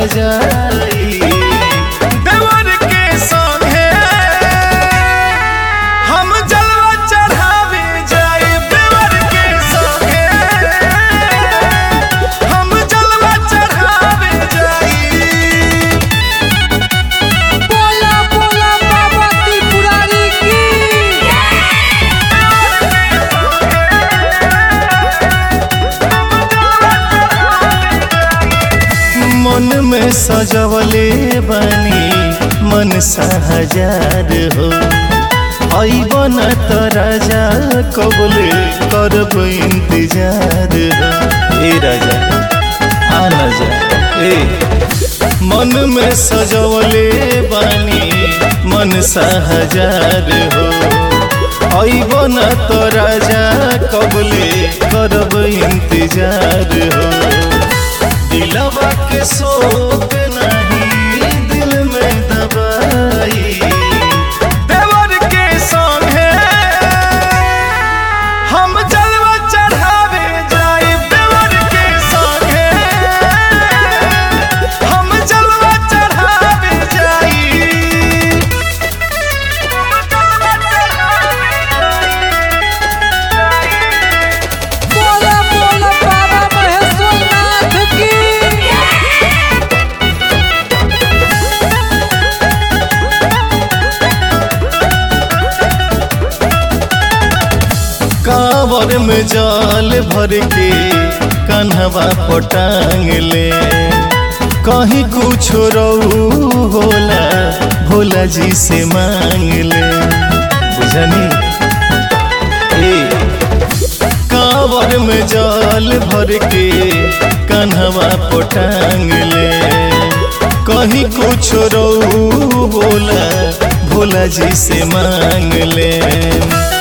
सजाई देवर के संगे हम जलवा चढ़ावे जाए देवर के संगे हम जलवा चढ़ावे जाई बोला बोला बाबा त्रिपुरारी की मन में सजवले बनी मन हजार हो अबन त राजा कबले करब इंतजार हो ए राजा आ न जा ए मन में सजवले बनी मन हजार हो अबन त राजा कबले करब इंतजार हो दिलवा के शोक नहीं दिल में दबाई देवर के संगे हम जलवा चढ़ावे जाए देवर के संगे हम जलवा चढ़ावे जाई बोला बोला बाबा महेश्वरनाथ की कांवर में जाल भर के कन्हवा पटांग ले कहीं कुछ रहू होला भोला जी से मांग ले बुझनी ए कांवर में जाल भर के कन्हवा पटांग ले कहीं कुछ रहू होला भोला जी से मांग ले